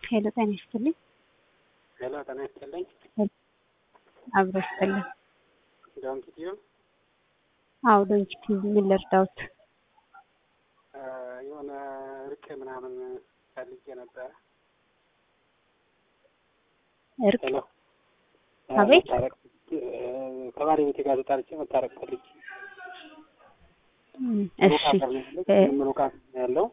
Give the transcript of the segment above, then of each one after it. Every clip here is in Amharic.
ሄሎ ጤና ይስጥልኝ። ሄሎ ጤና ይስጥልኝ። አብሮ ይስጥልኝ። ዶንኪቲዩ አዎ ዶንኪቲ ምን ልርዳዎት? የሆነ እርቅ ምናምን ፈልጌ ነበረ። እርቅ ሄሎ አቤት። መታረቅ ከባለቤቴ ጋር ተጣልቼ መታረቅ ፈልጌ እም፣ እሺ እ፣ ምሩቃ ያለው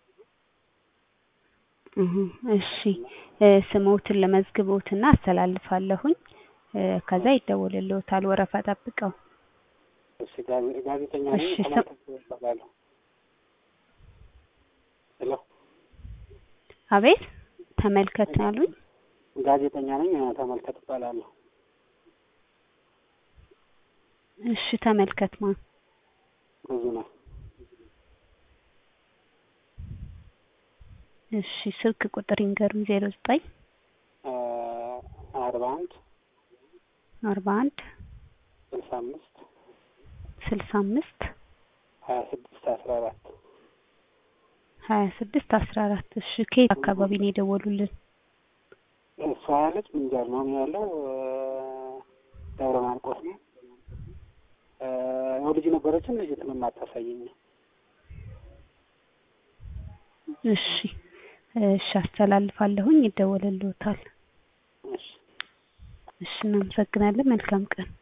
እህ፣ እሺ እ፣ ስሞትን ለመዝግቦትና አስተላልፋለሁኝ እ፣ ከዛ ይደወልልዎታል። ወረፋ ጠብቀው። እሺ ጋዜ- ጋዜጠኛ ነኝ። እሺ፣ ስም- ተመልካች እባላለሁ። ሄሎ አቤት ተመልከት አሉኝ። ጋዜጠኛ ነኝ። ተመልከት እባላለሁ። እሺ ተመልከት ማ ብዙ ነው። እሺ ስልክ ቁጥር ይንገሩኝ። ዜሮ ዘጠኝ አርባ አንድ አርባ አንድ ስልሳ አምስት ስልሳ አምስት ሀያ ስድስት አስራ አራት ሀያ ስድስት አስራ አራት እሺ ከየት አካባቢ ነው የደወሉልን? እሷ ያለች ምንጃር ነው እኔ ያለው ደብረ ማርቆስ ነው። ያው ልጅ ነበረችን ልጅ ትንም አታሳየኝ። እሺ እሺ አስተላልፋለሁኝ፣ ይደወልልዎታል። እሺ እሺ እናመሰግናለን። መልካም ቀን